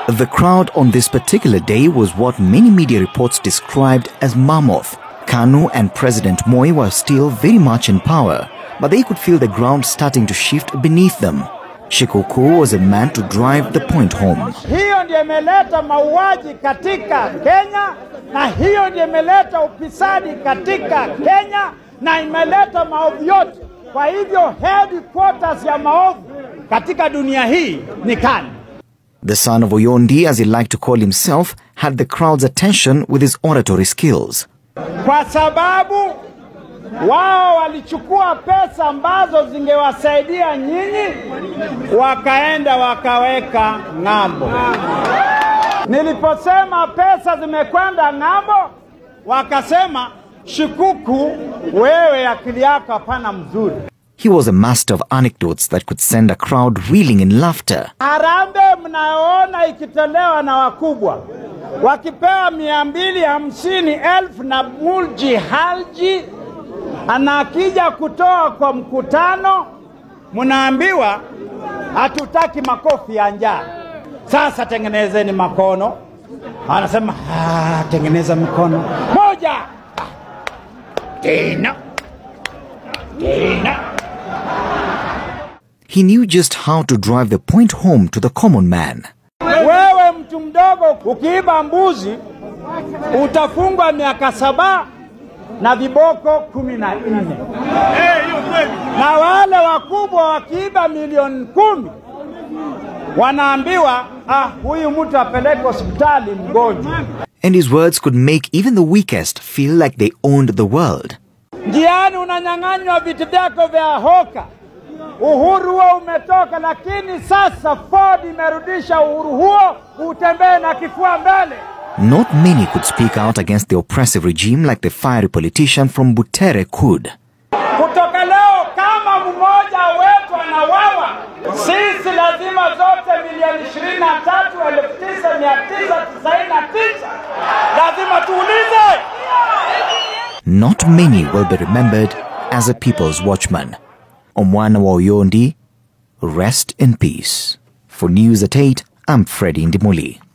The crowd on this particular day was what many media reports described as mammoth. KANU and President Moi were still very much in power, but they could feel the ground starting to shift beneath them. Shikuku was a man to drive the point home. Hiyo ndio imeleta mauaji katika Kenya, na hiyo ndio imeleta upisadi katika Kenya, na imeleta maovu yote. Kwa hivyo headquarters ya maovu katika dunia hii ni KANU. The son of Oyondi, as he liked to call himself, had the crowd's attention with his oratory skills. kwa sababu wao walichukua pesa ambazo zingewasaidia nyinyi, wakaenda wakaweka ng'ambo. Niliposema pesa zimekwenda ng'ambo, wakasema Shikuku, wewe akili yako hapana mzuri. He was a master of anecdotes that could send a crowd reeling in laughter. Harambee mnayoona ikitolewa na wakubwa wakipewa mia mbili hamsini elfu na mulji halji, anakija kutoa kwa mkutano, mnaambiwa hatutaki makofi ya njaa. Sasa tengenezeni makono. Anasema "Ah, tengeneza mikono moja, tena tena He knew just how to drive the point home to the common man. Wewe mtu mdogo ukiiba mbuzi utafungwa miaka saba na viboko kumi na nne na wale wakubwa wakiiba milioni kumi wanaambiwa ah, huyu mtu apeleke hospitali mgonjwa. And his words could make even the weakest feel like they owned the world. Njiani unanyang'anywa vitu vyako vya hoka. Uhuru huo umetoka, lakini sasa Ford imerudisha uhuru huo, utembee na kifua mbele. Not many could speak out against the oppressive regime like the fiery politician from Butere could. Kutoka leo kama mmoja wetu anawawa, sisi lazima zote milioni ishirini na tatu elfu tisa mia tisa tisaini na tisa lazima tuulize. Not many will be remembered as a people's watchman. Omwana wa Oyondi, rest in peace. For News at 8, I'm Freddie Ndimuli.